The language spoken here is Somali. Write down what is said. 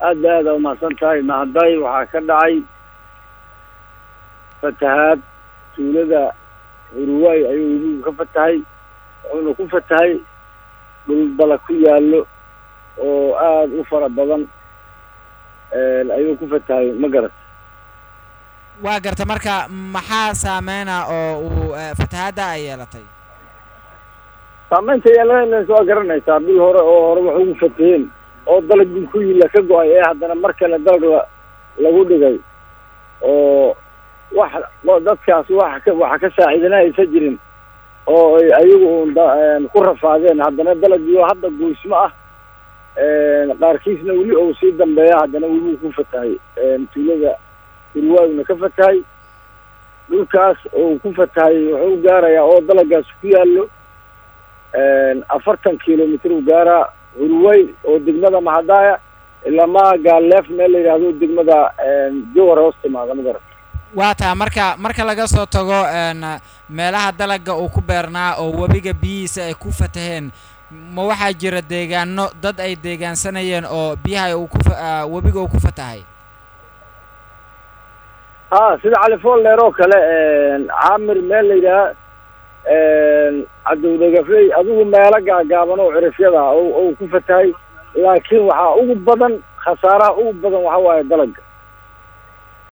aada aada umahadsan tahay mahaday waxaa ka dhacay fatahaad tuulada hurwaay ayuu webigu ka fatahay wuxuuna ku fatahay dhul dala ku yaallo oo aada u fara badan ayuu ku fatahay ma garat waa garta marka maxaa saameyna oo uu fatahaadda ay yeelatay saameynta yeelanaysa waa garanaysaa bil hore oo hore wax ugu fataheen oo dalagii ku yila ka go-ay ee haddana mar kale dalag la lagu dhigay oo wax dadkaas wax ka waxa ka saaciidana aysa jirin oo ay ayagu un ku rafaadeen haddana dalagii oo hadda goysmo ah qaarkiisna weli ou sii dambeeya haddana weliu ku fatahay tuulada hurwaagna ka fatahay dhulkaas oo ku fatahay wuxuu gaarayaa oo dalagaas ku yaallo afartan kilomitr u gaaraa hurway oo degmada mahadaaya ilaa ma gaaleef meel la yidhaahdo degmada jowar hoos timaada magara waa taa marka marka laga soo tago meelaha dalaga uu ku beernaa oo webiga biyihiisa ay ku fataheen ma waxaa jira deegaano dad ay deegaansanayeen oo biyaha uu ku webiga uu ku fatahay ha sida califoolleer oo kale caamir meel la yidhaha cadowdagafley adigu meelo gaagaaban oo cirifyada oo ku fatahay laakiin waxaa ugu badan khasaaraha ugu badan waxa waaye dalaga